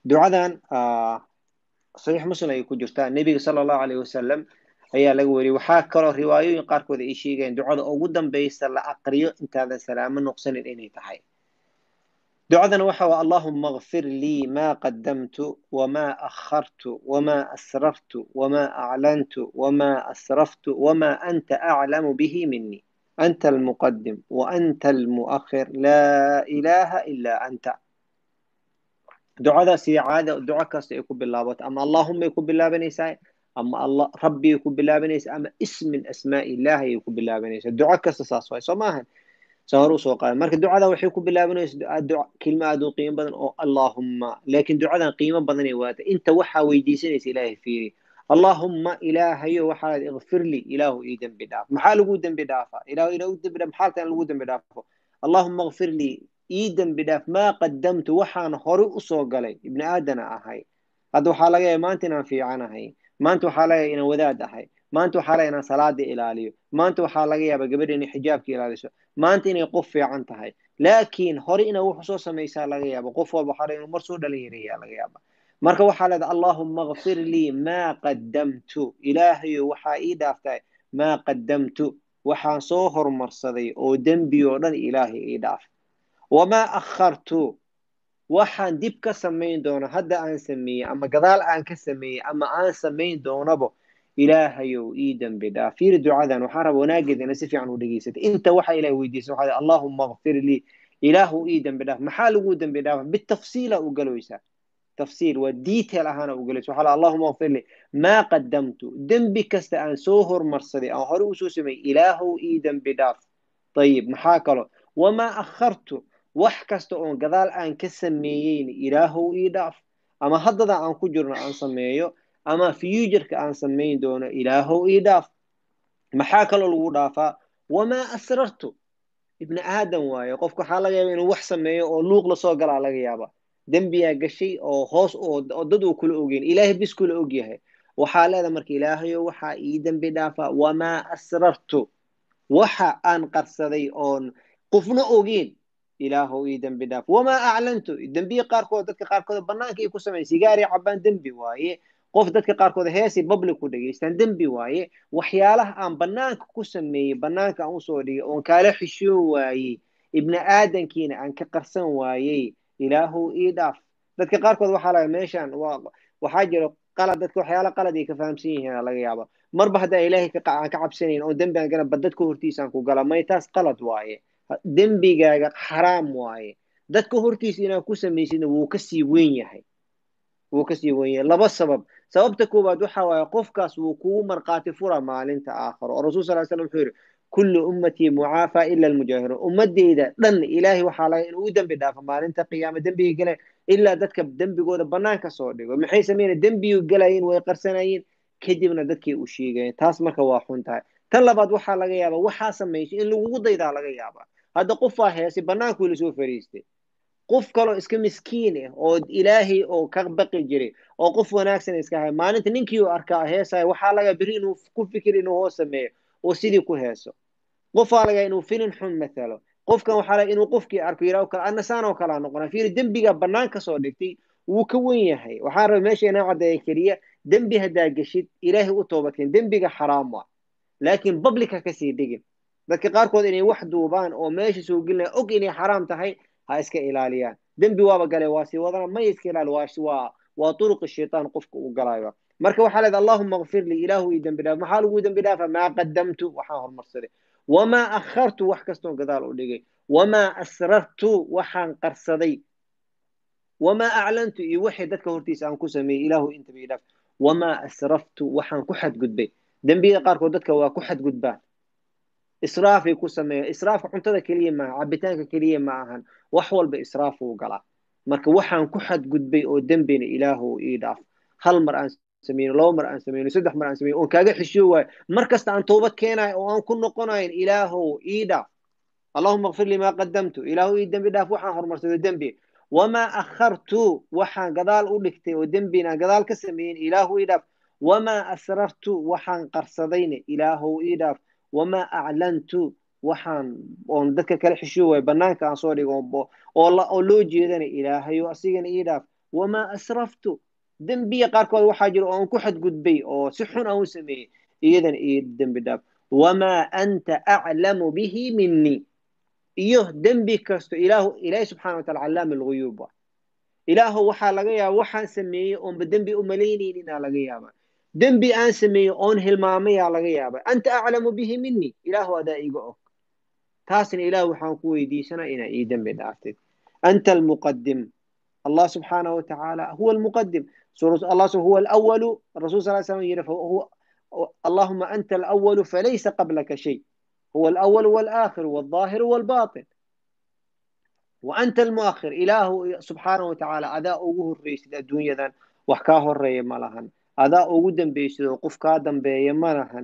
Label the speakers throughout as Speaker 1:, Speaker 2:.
Speaker 1: ducadan saxiix muslim ay ku jirtaa nebiga sala allahu alayh wasalam ayaa laga weriyey waxaa kaloo riwaayooyin qaarkood ay sheegayeen ducada ugu dambaysa la aqriyo intaadan salaamo noqsanin inay tahay ducadan waxa waa allahuma akfir lii ma qadamtu wama akhartu wama asrartu wama aclantu wama asraftu wama anta aclamu bihi mini anta almuqadim waanta almuakhir laa ilaha ila anta ducadaas iyo caada duco kasta ay ku bilaabato ama allahuma ay ku bilaabanaysaa ama allah rabbi ay ku bilaabanaysaa ama ismin asmaa illahi ay ku bilaabanaysaa duco kasta saas waay soo maahan sa hore usoo qaada marka ducada waxay ku bilaabanaysa kelma aad u qiimo badan oo allahumma laakiin ducadan qiimo badanay waata inta waxaa weydiisanaysa ilaahay fiiri allahumma ilaahayo waxaa ikfir li ilaahu ii dembi dhaaf maxaa lagu dembi dhaafaa ilahu ilahu dembi dhaaf maxaa tan lagu dembi dhaafo allahumma ikfir li ii dembi dhaaf maa qadamtu waxaan hore usoo galay ibni aadana ahay hadda waxaa laga yaaba maanta inaan fiicanahay maanta waxaa laga yaaba inaan wadaad ahay maanta waxaa laga inaan salaada ilaaliyo maanta waxaa laga yaaba gabadha inay xijaabka ilaaliso maanta inay qof fiican tahay laakiin hore inaa wax soo samaysaa laga yaaba qof walba waxaa inuu mar soo dhalin yareeyaa laga yaaba marka waxaa leedahay allahuma akfir lii maa qadamtu ilaahayo waxaa ii dhaaftahay maa qadamtu waxaan soo hormarsaday oo dembi oo dhan ilaahay ii dhaaf wamaa akhartu waxaan dib ka samayn doono hadda aan sameeyey ama gadaal aan ka sameeyey ama aan samayn doonabo ilaahayow ii dembi dhaaf fiiri ducadan waxaan raba wanaageedana si fiican u dhegeysatay inta waxa ilahay weydiisay waxaa allahuma akfir lii ilaahu ii dembi dhaaf maxaa lagu dembi dhaafa bitafsiila u galoysaa tafsiil waa detail ahaana u galaysa waxaa allahuma akfir lii maa qadamtu dembi kasta aan soo hormarsaday aan hore usoo sameeyey ilaahow ii dembi dhaaf ayib maxaa kalo wamaa akhartu wax kasta oon gadaal aan ka sameeyeyn ilaahow ii dhaaf ama haddada aan ku jirno aan sameeyo ama futureka aan samayn doono ilaahow ii dhaaf maxaa kaloo lagu dhaafaa wamaa asrartu ibni aadam waaye qofka waxaa laga yaaba inuu wax sameeyo oo luuq lasoo galaa laga yaaba dembiyaa gashay oo hoos oo dad uu kula ogeyn ilaahay bis kula ogyahay waxaa leeda marka ilaahayo waxaa ii dembi dhaafaa wamaa asrartu waxa aan qarsaday oon qofna ogeyn ilaahow ii dembi dhaaf wamaa aclantu dembiya qaarkood dadka qaarkood banaanka ay ku sameyn sigaari cabaan dembi waaye qof dadka qaarkood heesi public ku dhegaystaan dembi waaye waxyaalaha aan banaanka ku sameeyey banaanka aan usoo dhigay oon kaala xishoon waayey ibni aadankiina aan ka qarsan waayey ilaahow ii dhaaf dadka qaarkood waxaa laga meeshan waxaa jiro qalad dadka waxyaala qalad ay ka fahamsan yihiin laga yaaba marba haddaa ilaahay aan ka cabsanayn oo dembi aan gala ba dadka hortiisaan ku gala may taas qalad waaye dembigaaga xaraam waaye dadka hortiisa inaad ku samaysidna wuu kasii weyn yahay wuu kasii weyn yahay laba sabab sababta koowaad waxa waaye qofkaas wuu kugu markhaati fura maalinta aakharo oo rasul sal slam wuxuu yidhi kullu ummatii mucaafa ila almujaahiruun ummadeyda dhan ilaahay waxaa laga inuu u dembi dhaafo maalinta qiyaama dembiga galeen ilaa dadka dembigooda banaanka soo dhigo maxay sameynaya dembigu galayeen way qarsanayeen kadibna dadkay u sheegayeen taas marka waa xun tahay tan labaad waxaa laga yaaba waxaa samaysay in lagugu daydaa laga yaaba hadda qofaa heesay banaanku la soo fariistay qof kaloo iska miskiin ah oo ilaahay oo ka baqi jiray oo qof wanaagsan iska hay maalinta ninkii uu arkaa heesaya waxaa laga beri inuu ku fikir inuu hoos sameeyo oo sidii ku heeso qofaa laga inuu filin xun mathalo qofkan waxaa laga inuu qofkii arko yiraahdo kale annasaan oo kalaa noqona fiiri dembiga bannaan ka soo dhigtay wuu ka wen yahay waxaan raba meesha inaa caddeeya keliya dembi haddaa geshid ilaahay u toobadkeen dembiga xaraam waa laakiin publica kasii dhigin dadka qaarkood inay wax duubaan oo meesha soo gelinaya og inay xaraam tahay ha iska ilaaliyaan dembi waaba gale waa sii wadana may iska ilaali waa waa turuqi shaytaan qofka uu galayo marka waxaa leeda allahuma akfir lii ilaahu ii dembi dhaaf maxaa lagu dembi dhaafa maa qadamtu waxaan hormarsaday wamaa akhartu wax kastoon gadaal u dhigay wamaa asrartu waxaan qarsaday wamaa aclantu iyo wixii dadka hortiisa aan ku sameeyey ilaahu intaba ii dhaaf wamaa asraftu waxaan ku xadgudbay dembiyada qaarkood dadka waa ku xadgudbaan israafay ku sameeya israafka cuntada keliya maaha cabitaanka keliya ma ahan wax walba israafuu galaa marka waxaan ku xadgudbay oo dembina ilaahu ii dhaaf hal mar aan sameyno laba mar aan sameyno saddex mar aan sameyno oon kaaga xishiyo waayo mar kasta aan toobad keenayo oo aan ku noqonayn ilaahow ii dhaaf allahuma akfir lii maa qadamtu ilaahu ii dembi dhaaf waxaan horumarsado dembi wamaa akhartu waxaan gadaal u dhigtay oo dembina aan gadaal ka sameeyin ilaahu ii dhaaf wamaa asrartu waxaan qarsadayna ilaahow ii dhaaf wamaa aclantu waxaan oon dadka kala xishiyo waayo banaanka aan soo dhigo oo loo jeedana ilaahayo asigana ii dhaaf wamaa asraftu dembiya qaarkood waxaa jira oo aan ku xadgudbay oo si xun aan u sameeyey iyadan iyo dembi dhaaf wamaa anta aclamu bihi minii iyo dembi kasto ilaahu ilaahi subxana wa taala callaam alguyuub wa ilaahu waxaa laga yaaba waxaan sameeyey oonba dembi u malaynayninaa laga yaaba dembi aan sameeyey oon hilmaamayaa laga yaaba anta aclamu bihi minii ilaahu adaa iga og taasna ilaahu waxaan ku weydiisanaa inaa ii dembi dhaaftid anta almuqadim الله سبحانه وتعالى هو المقدم الله هو الأول الرسول صلى الله عليه وسلم يقول هو اللهم أنت الأول فليس قبلك شيء هو الأول والآخر والظاهر والباطن وأنت المؤخر إله سبحانه وتعالى أداء أوه الرئيس الدنيا ذن وحكاه الرئي ملهن أداء أوه دنبيش وقف كادن بي ملهن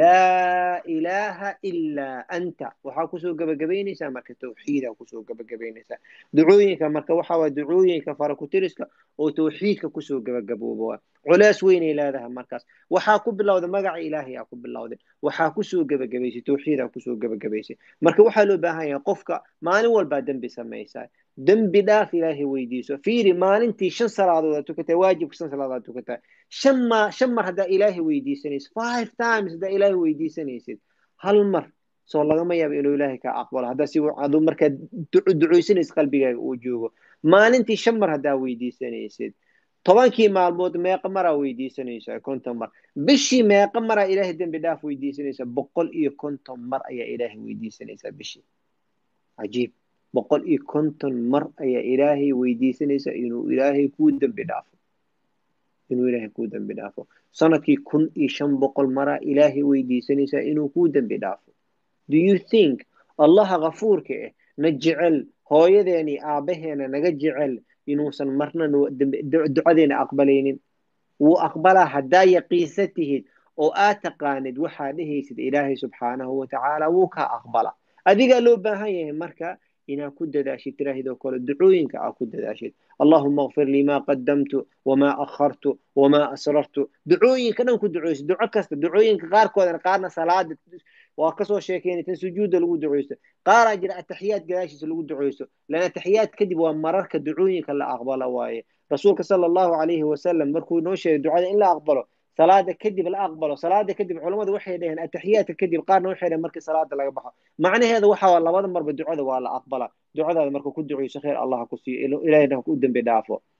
Speaker 1: لا إله إلا أنت waxaa kusoo gabagabaynaysaa marka tawxiida kusoo gabagabaynaysaa ducooyinka marka waxa waa ducooyinka farakutiriska oo tawxiidka kusoo gabagabooba culays weynay leedahay markaas waxaa ku bilowda magaca ilaahay aa ku bilowday waxaa kusoo gabagabaysay tawxiidaa kusoo gabagabaysay marka waxaa loo baahan yahay qofka maalin walbaa dembi samaysaa dembi dhaaf ilaahay weydiiso fiiri maalintii shan salaadood aad tukatay waajibka shan salaadood aad tukatay shan ma shan mar haddaa ilaahay weydiisanaysid five times haddaa ilaahay weydiisanaysid hal mar soo lagama yaabo inuu ilaahay kaa aqbalo haddaa si aduu markaa ducaysanaysid qalbigaaga uu joogo maalintii shan mar haddaa weydiisanaysid tobankii maalmood meeqa maraa weydiisanaysaa konton mar bishii meeqa maraa ilaahay dembi dhaaf weydiisanaysaa boqol iyo konton mar ayaa ilaahay weydiisanaysaa bishii cajiib boqol iyo konton mar ayaa ilaahay weydiisanaysaa inuu ilaahay kuu dembi dhaafo inuu ilaahay kuu dembi dhaafo sanadkii kun iyo shan boqol maraa ilaahay weydiisanaysaa inuu kuu dembi dhaafo do you think allaha kafuurka ah na jecel hooyadeeni aabbaheena naga jecel inuusan marna ducadeena aqbalaynin wuu aqbalaa haddaa yaqiinsa tihid oo aad taqaanid waxaa dhehaysid ilaahay subxaanahu watacaala wuu kaa aqbala adigaa loo baahan yahay marka inaad ku dadaashid tiraahidoo kale ducooyinka aad ku dadaashid allahuma akfir lii maa qadamtu wamaa akhartu wamaa asrartu ducooyinka dhan ku ducooysid duco kasta ducooyinka qaarkoodana qaarna salaada waa kasoo sheekeynay tan sujuudda lagu duceysto qaaraa jira ataxiyaad gadaashiisa lagu duceysto lan ataxiyaad kadib waa mararka ducooyinka la aqbala waaye rasuulka sala allahu calayhi wasalam markuu noo sheegay ducada in la aqbalo salaada kadib la aqbalo salaada kadib culammadu waxay dhaheen ataxiyaadka kadib qaarna waxay dhaheen markii salaada laga baxo macnaheeda waxa waa labada marba ducada waa la aqbala ducadaada marka ku duceyso khayr allah ku siiyo ilaahayna ku dembi dhaafo